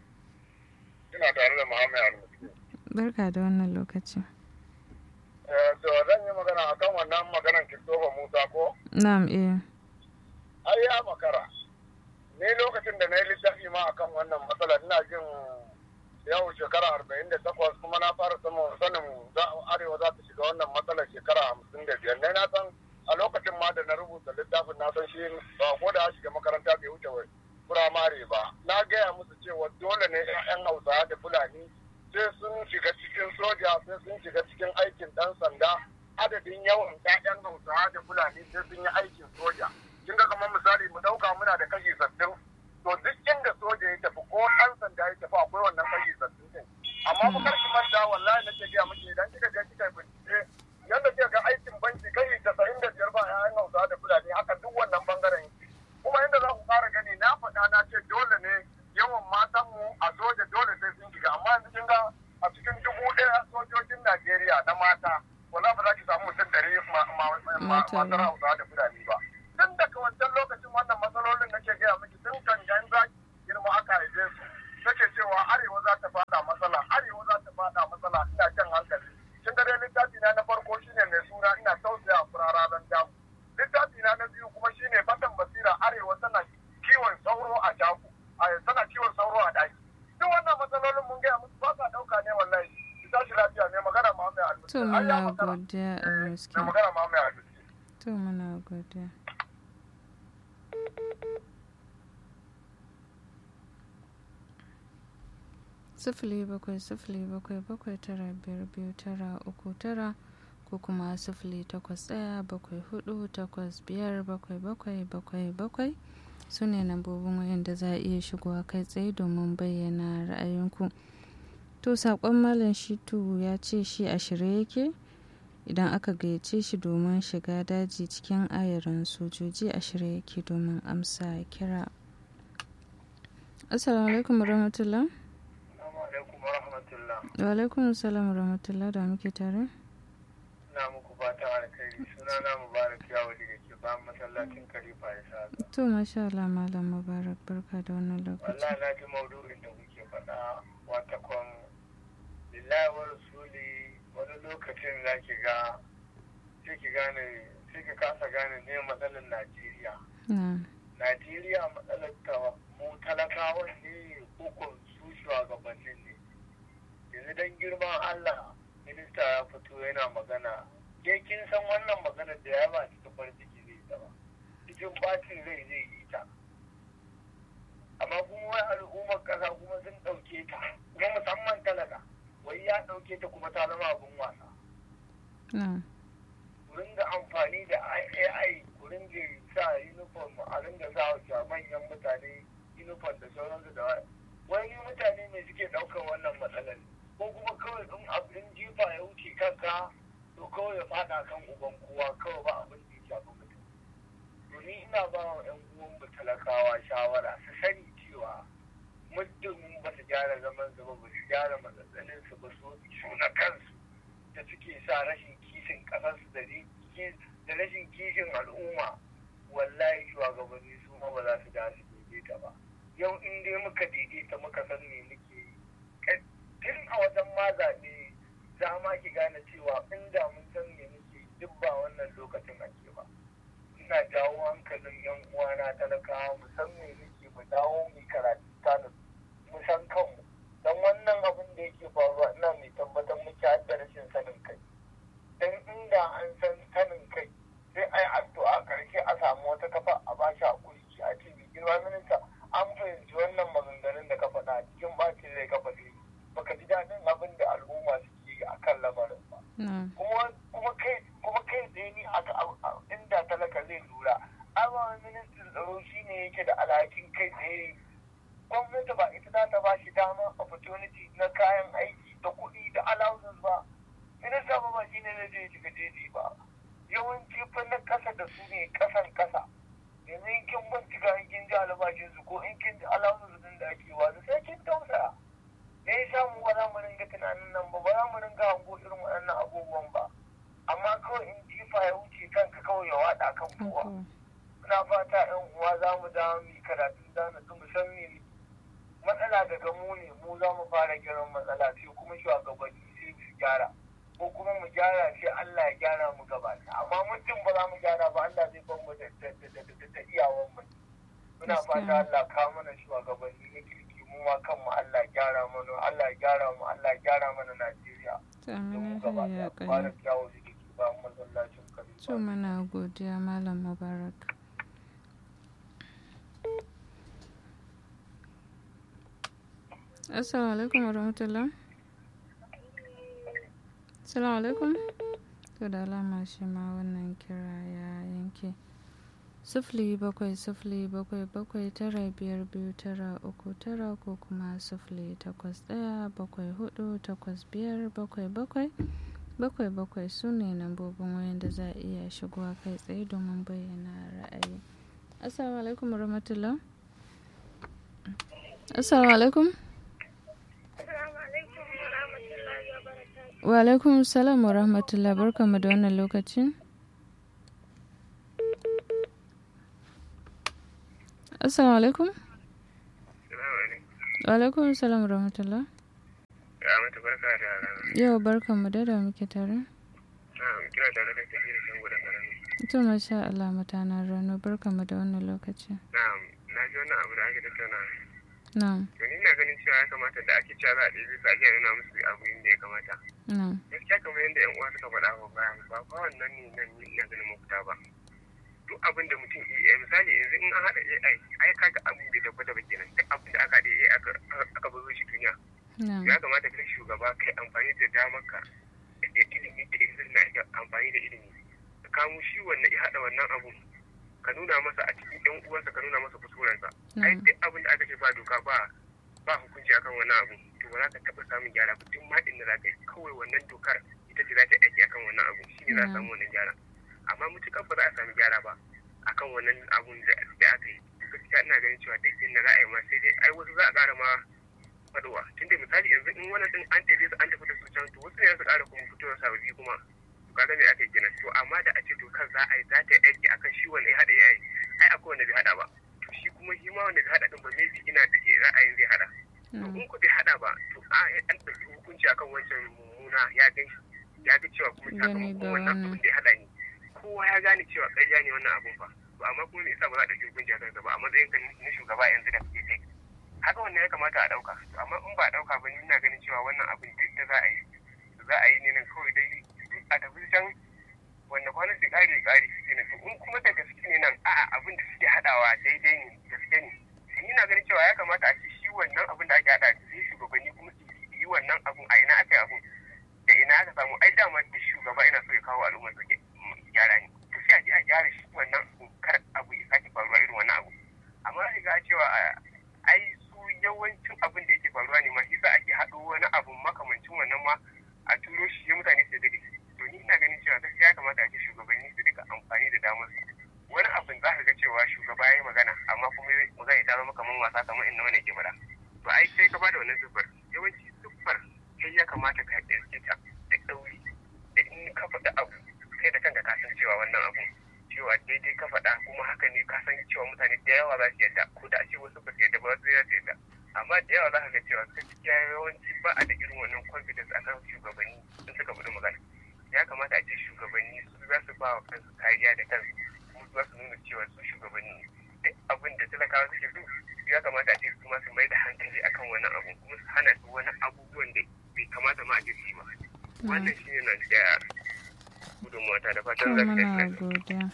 Ina tare da Muhammad Al-Musi. barka da wannan lokaci Eh, to zan yi magana akan wannan maganan Christopher Musa ko? na'am eh Ai ya makara. Ni lokacin da na yi littafi ma akan wannan matsala ina jin yau shekara arba'in da takwas kuma na fara samun sanin za- arewa za ta shiga wannan matsalar shekara hamsin da biyar. Ne na san a lokacin ma da na rubuta littafin na san shi ba ko da ya shiga makaranta bai wuce wai firamare ba. Na gaya musu cewa dole ne 'yan Hausawa da Fulani sai sun shiga cikin soja sai sun shiga cikin aikin ɗan sanda adadin yawan 'ya'yan Hausawa da Fulani sai sun yi aikin soja. Kin ga kamar misali mu ɗauka muna da kashi sattin to duk inda soja ya tafi ko ɗan sanda ya tafi akwai wannan kashi sattin din. Amma ku kar ki manta wallahi nake gaya miki idan kika je kika bincike yanda kika ga aikin banki kashi casa'in da biyar ba 'ya'yan Hausawa da Fulani haka duk wannan bangaren yake. kuma inda za ku fara gani na faɗa na ce dole ne yawan matanmu a soja dole sai sun shiga gaske amma yanzu kin ga a cikin dubu ɗaya sojojin Najeriya na mata wala ba za ki samu mutum ɗari masu hausa da fulani ba. Tun daga wancan lokacin wannan matsalolin nake gaya miki tun kan yan zaki girma aka haife su. Nake cewa arewa za ta fada matsala arewa za ta fada matsala ina jan hankali. Kin ga dai littafi na na farko shine mai suna ina tausaya furara don damu. Littafi na na biyu kuma shine fatan basira arewa tana kiwon sauro a jaku. Tana kiwon sauro a ɗaki. Duk wannan matsalolin mun gaya musu ba sa ɗauka ne wallahi. Ki tashi lafiya ne magana ma mai alƙa. To muna godiya a gaske. Mai magana ma mai alƙa. To muna godiya. sifili bakwai sifili bakwai bakwai tara biyar biyu tara uku tara ko kuma sifili takwas ɗaya bakwai hudu takwas biyar bakwai bakwai bakwai bakwai su ne lambobin wayanda za a iya shigowa kai tsaye domin bayyana ra'ayinku to saƙon malam shitu ya ce shi a shirye yake idan aka gayyace shi domin shiga daji cikin ayarin sojoji a shirye yake domin amsa kira assalamu alaikum warahmatullah wa alaikum salam rahmatullah da muke tare ina muku fatan alkhairi suna na mubarak yawali da ke bayan masallacin kalifa ya sa to masha Allah malam mubarak barka da wannan lokaci wallahi na ji maudu'in da kuke faɗa wata kon lillahi wa rasuli wani lokacin za ki ga sai ki gane sai ki kasa gane ne matsalar Najeriya Najeriya matsalar ta mu talakawan ne ko su shugabannin ne yanzu don girman Allah minista ya fito yana magana ke kin san wannan magana da ya ba cikin farin ciki zai ta ba cikin bacin rai zai yi ta amma kuma wai al'ummar kasa kuma sun ɗauke ta kuma musamman talaka wai ya ɗauke ta kuma ta zama abin wasa ku ringa amfani da AI ku ringa sa uniform a ringa sa manyan mutane uniform da sauransu da wani mutane ne suke ɗaukar wannan matsalar ko kuma kawai in abin jifa ya wuce kanka to kawai ya fada kan uban kowa kawai ba abin da ya shafi mutum to ni ina ba wa yan uwan mu talakawa shawara su sani cewa muddin ba su gyara zaman su ba ba su gyara matsatsalin su ba su su na kansu da suke sa rashin kishin kasarsu da da rashin kishin al'umma wallahi shugabanni su ma ba za su da su daidaita ba yau in dai muka daidaita muka san me muke yi tun a wajen ma zaɓe za ma ki gane cewa inda mun san me muke duk ba wannan lokacin ake ba ina jawo hankalin yan uwana talakawa mu san me muke mu dawo mu karatu tanu mu san kanmu dan wannan abin da yake faruwa ina mai tabbatar muke da rashin sanin kai dan inda an san sanin kai sai ai addu'a karshe a samu wata kafa a bashi hakuri a ce mai girma minista an fahimci wannan maganganun da ka faɗa cikin bacin rai ka faɗi baka ji daɗin abin da al'umma suke yi a kan lamarin ba. Kuma kai kuma kai tsaye ni inda talaka zai lura. Amma ministan tsaro shi ne yake da alhakin kai tsaye. Gwamnati ba ita za ta ba shi dama opportunity na kayan aiki da kuɗi da allowances ba. Minista ba ba shi ne zai je shiga jeji ba. Yawanci fa na ƙasa da su ne ƙasan ƙasa. Yanzu in kin bincika in kin ji albashinsu ko in kin ji allowances din da ake wasu sai kin tausaya. me yasa mu ba za mu ringa tunanin nan ba ba za mu ringa hango irin waɗannan abubuwan ba amma kawai in jifa ya wuce kanka kawai ya wada kan kowa muna fata yan uwa za mu dawo mu karatun dana su mu san me matsala daga mu ne mu za mu fara gyaran matsala sai kuma shugabanni sai su gyara ko kuma mu gyara sai Allah ya gyara mu gaba amma mutum ba za mu gyara ba Allah zai ban mu da iyawan mu muna fata Allah ka mana shugabanni na kirki mu ma kanmu Allah gyara mana Allah gyara mu Allah gyara mana Najeriya. Amin ya Fara kyawu da ke ba masallacin kare. To mana godiya Malam Mubarak. Assalamu alaikum wa rahmatullah. Assalamu alaikum. To da alama shi ma wannan kira ya yanke. sifili bakwai sifili bakwai bakwai tara biyar biyu tara uku tara ko kuma sifili takwas ɗaya bakwai hudu takwas biyar bakwai bakwai bakwai bakwai su ne lambobin wayan da za a iya shigowa kai tsaye domin bayyana ra'ayi assalamu alaikum rahmatullah assalamu alaikum Wa alaikum salam wa rahmatullah barkamu da wannan lokacin. Assalamu alaikum. Wa alaikum salam wa rahmatullah. Ya mata barka da rana. Yau barkamu da da muke tare. Na'am, kira tare da kabiru can gudan karami. To masha Allah mutanen rano barkamu da wannan lokacin. Na'am, na ji wannan abu da ake tattauna. Na'am. To ni ina ganin cewa ya kamata da ake cewa za a ɗebi su ake nuna musu abu inda ya kamata. Na'am. Gaskiya kamar yadda 'yan uwa suka faɗa ba bayan ba ba wannan ne nan ni ina ganin mafita ba. Duk abin da mutum iya misali yanzu in an haɗa AI ai kaga abu bai tabbata ba kenan duk abin da aka haɗa AI aka aka bazo shi duniya. Na'am. Ya kamata kai shugaba kai amfani da damar ka da ilimi da ilimi na ake amfani da ilimi. Ka kamo shi wannan ya haɗa wannan abu ka nuna masa a cikin yan uwansa ka nuna masa kuskurensa ai Na'am. duk abin da aka ce ba doka ba ba hukunci akan wannan abu to ba za ka taɓa samun gyara ba duk ma inda za ka yi kawai wannan dokar ita ce za ta aiki akan wannan abu shi ne za a samu wannan gyara amma mutukar ba za a samu gyara ba akan wannan abun da da aka yi to gaskiya ina ganin cewa duk inda za a yi ma sai dai ai wasu za a ƙara ma fadowa tunda misali yanzu in wannan din an tafi su an tafi da su can to wasu ne za su ƙara kuma fitowa sababbi kuma to kaga me aka yi kenan to amma da a ce dokar za a yi za ta yi aiki akan shi wanda ya haɗa ya yi ai akwai wanda bai haɗa ba to shi kuma shi ma wanda bai haɗa din ba maybe ina da ke ra'ayin zai haɗa to Na'am. in ku bai haɗa ba to a an ɗauki hukunci akan wancan mummuna ya gan shi ya ga cewa kuma Gani sakamakon da wannan wannan. abin da ya haɗa ni kowa ya gane cewa ƙarya ne wannan abun fa to amma kuma me yasa ba za a ɗauki hukunci akan sa ba a matsayin ka na shugaba yanzu da kake kai haka wannan ya kamata a ɗauka to amma in ba a ɗauka ba ni ina ganin cewa wannan abin duk da za a yi za a yi ne nan kawai dai a tafi can wanda kwana su ƙare ƙare su ne to in kuma da gaske ne nan a'a abin da suke haɗawa daidai ne gaske ne to ni na ganin cewa ya kamata a ce shi wannan abin da ake haɗa sai shugabanni kuma su yi wannan abun a ina aka yi abun da ina aka samu ai dama duk shugaba ina so ya kawo al'ummar su gyara ne to sai a je a gyara shi wannan abun kar abu ya sake faruwa irin wannan abu amma za ga cewa a- ai su yawancin abin da yake faruwa ne ma shi za ake haɗo wani abu makamancin wannan ma a turo shi sai mutane su dade to ni ina ganin cewa gaskiya ya kamata a ce shugabanni su duka amfani da damar su wani abin za ka ga cewa shugaba ya yi magana amma kuma magana ta zama kamar wasa kamar inda wani ke faɗa to ai sai ka bada wannan siffar yawanci siffar kai ya kamata ka ɗauke ta da ɗauri da in ka faɗa abu kai da kanka ka san cewa wannan abu cewa daidai ka faɗa kuma haka ne ka san cewa mutane da yawa za su yadda ko da a ce wasu ba su yadda ba wasu za su yadda amma da yawa za ka ga cewa gaskiya yawanci ba a da irin wannan confidence a kan shugabanni in suka faɗi magana ya kamata a ce shugabanni su za su ba wa kansu kariya da kansu kuma su za su nuna cewa su shugabanni ne duk abin da talakawa suke so ya kamata a ce su ma su mai da hankali akan wannan abu kuma su hana su wani abubuwan da bai kamata ma a ce su yi ba wannan shi ne na da gudunmuwa ta da To fatan za su muna tafi godiya.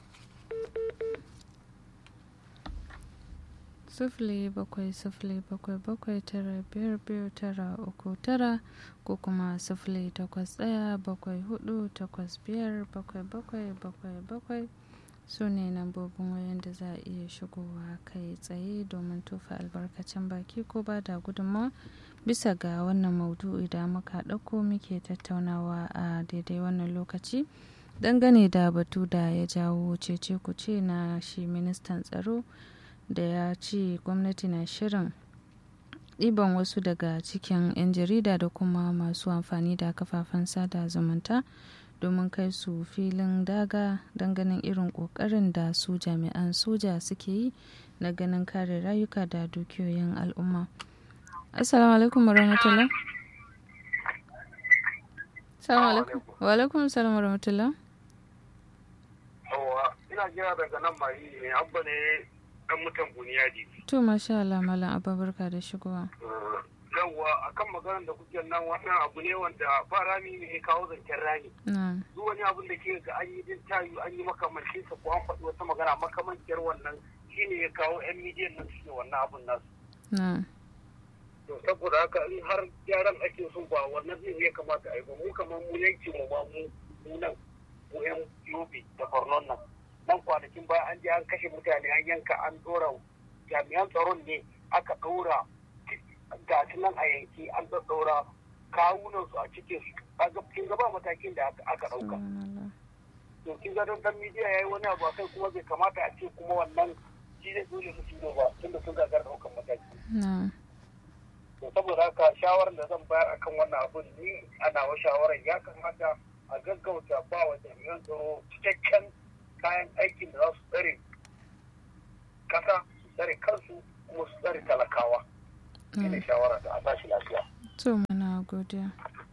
Sifili bakwai sifili bakwai bakwai tara biyar biyu tara uku tara ko kuma sifili takwas ɗaya bakwai hudu takwas biyar bakwai bakwai bakwai bakwai su ne lambobin wayan da za a iya shigowa kai tsaye domin tofa albarkacin baki ko ba da gudunmawa bisa ga wannan maudu'i da muka ɗauko muke tattaunawa a daidai wannan lokaci dangane da batu da ya jawo cece kuce na shi ministan tsaro da ya ce gwamnati na shirin ɗiban wasu daga cikin 'yan jarida da kuma masu amfani da kafafen sada zumunta domin kai su filin daga don ganin irin ƙoƙarin da su jami'an soja suke yi na ganin kare rayuka da dukiyoyin al'umma assalamu alaikum warahmatullah assalamu alaikum wa alaikum salam warahmatullah Yawwa, ina jira daga nan mai ne abba ne dan mutan buniyadi. to masha Allah malam abba barka da shigowa Yawwa akan maganar da kuke nan wannan abu ne wanda ba rami ne ya kawo zancen rami. na Duk wani abin da ke ga an yi din tayu an yi makamancin sa ko an faɗi wata magana makamanciyar wannan shine ya kawo 'yan midiyan nan suke wannan abun nasu. na To saboda haka in har gyaran ake so ba wannan zai ya kamata a yi ba mu kamar mu yanki mu ba mu mu nan mu yan yobe da borno nan nan kwanakin ba an je an kashe mutane an yanka an dora jami'an tsaron ne aka ɗora ga su nan a yanki an ɗaɗɗaura kawunan su a cikin su kaga kin ga ba matakin da aka- aka ɗauka subhanallah. to kin ga don dan midiya yayi wani abu akai kuma bai kamata a ce kuma wannan shi zai dole su tuno ba tunda sun gagar ɗaukan mataki na to saboda haka shawarar da zan bayar akan wannan abun ni a nawa shawarar ya kamata a gaggauta ba wa jami'an tsaro cikakken kayan aikin da za su tsare kasa su tsare kansu kuma su tsare talakawa shine shawara da a tashi lafiya to muna godiya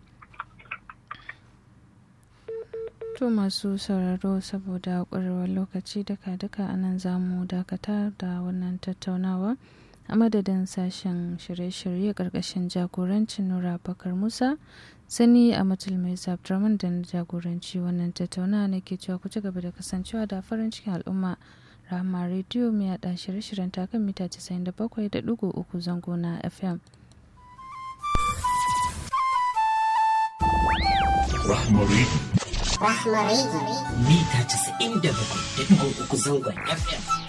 To masu sauraro saboda ƙwarewar lokaci duka-duka a nan za mu dakata da wannan tattaunawa a madadin sashen shirye-shirye ƙarƙashin jagorancin Nura Bakar Musa sani a matul mai Abdurrahman da na jagoranci wannan tattaunawa na ke cewa ku ci gaba da kasancewa da farin cikin al'umma Rahama rediyo mai yaɗa shirye-shiryen takan mita 97.3 zango na FM. Rahmari. Rahmari. Mita 97.3 zangon FM.